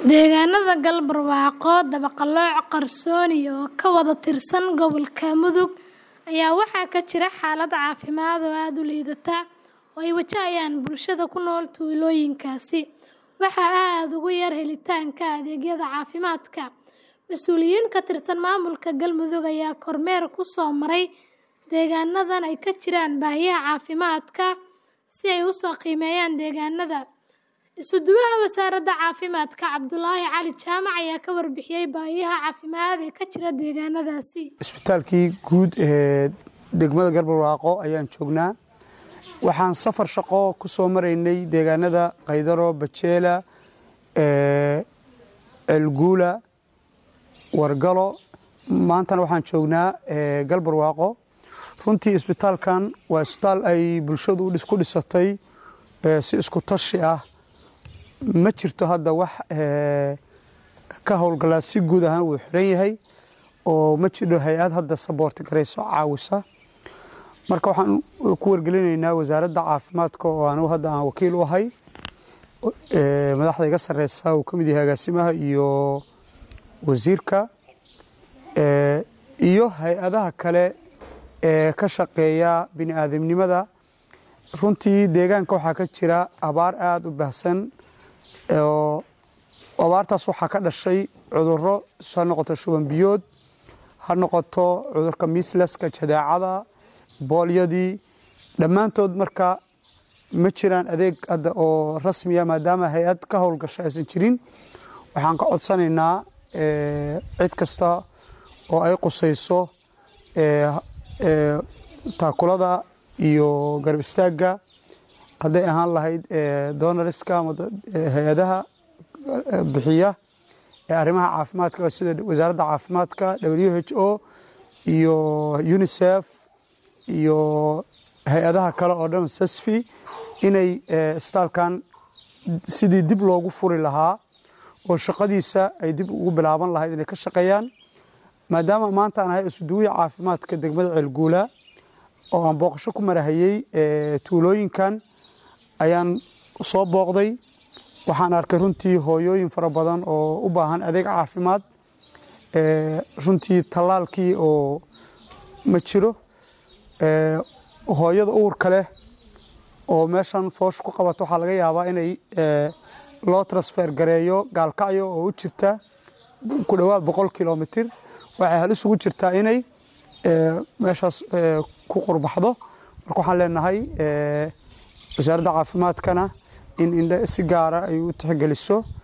Deegaanada Galbarwaaqo, Dabaqalooc, Qarsooni oo ka wada tirsan gobolka Mudug ayaa waxaa ka jira xaalad caafimaad oo aad u liidata oo ay wajahayaan bulshada ku nool tuulooyinkaasi. Waxaa aad ugu yar helitaanka adeegyada caafimaadka. Mas'uuliyiin ka tirsan maamulka Galmudug ayaa kormeer ku soo maray deegaanadan ay ka jiraan baahiyaha caafimaadka si ay u soo qiimeeyaan deegaanada. Isuduwaha Wasaaradda Caafimaadka Cabdulaahi Cali Jaamac ayaa ka warbixiyay baahiyaha caafimaad ee ka jira deegaanadaasi. Isbitaalkii guud ee degmada Galbarwaaqo ayaan joognaa. Waxaan safar shaqo ku soo maraynay deegaanada Qaydaro, Bajeela, Ceelguula, Wargalo. Maantana waxaan joognaa Galbarwaaqo. Runtii isbitaalkan waa isbitaal ay bulshadu ku dhisatay si isku tashi ah. Ma jirto hadda wax ka howlgala si guud ahaan wuu xiran yahay oo ma jiro hay-ad hadda saboorti garayso caawisa. Marka waxaan ku wargelinaynaa wasaaradda caafimaadka oo anigu hadda aan wakiil u ahay madaxda iga sareysa uu ka mid yahay agaasimaha iyo wasiirka iyo hay-adaha kale ee ka shaqeeya bini'aadamnimada. Runtii deegaanka waxaa ka jira abaar aad u baahsan oo abaartaas waxaa ka dhashay cudurro ha noqoto shuban biyood ha noqoto cudurka miislaska jadeecada boolyadii dhammaantood marka ma jiraan adeeg hadda oo rasmiya maadaama hay-ad ka howlgasha aysan jirin waxaan ka codsanaynaa cid kasta oo ay qusayso taakulada iyo garab istaagga hadday ahaan lahayd donoriska ama hay-adaha bixiya ee arrimaha caafimaadka sida wasaaradda caafimaadka w h o iyo unicef iyo hay-adaha kale oo dhan sasfi inay isbitaalkan sidii dib loogu furi lahaa oo shaqadiisa ay dib ugu bilaaban lahayd inay ka shaqeeyaan maadaama maanta aan ahay isuduwiya caafimaadka degmada ceelguula oo aan booqasho ku marahayey tuulooyinkan ayaan soo booqday waxaan arkay runtii hooyooyin fara badan oo u baahan adeeg caafimaad runtii tallaalkii oo ma jiro hooyada uurka leh oo meeshan foosh ku qabato waxaa laga yaabaa inay loo transfer gareeyo gaalkacyo oo u jirta ku dhowaad boqol kilomitir waxay halis ugu jirtaa inay meeshaas ku qurbaxdo marka waxaan leenahay wasaaradda caafimaadkana in indhe si gaara ay u tixgeliso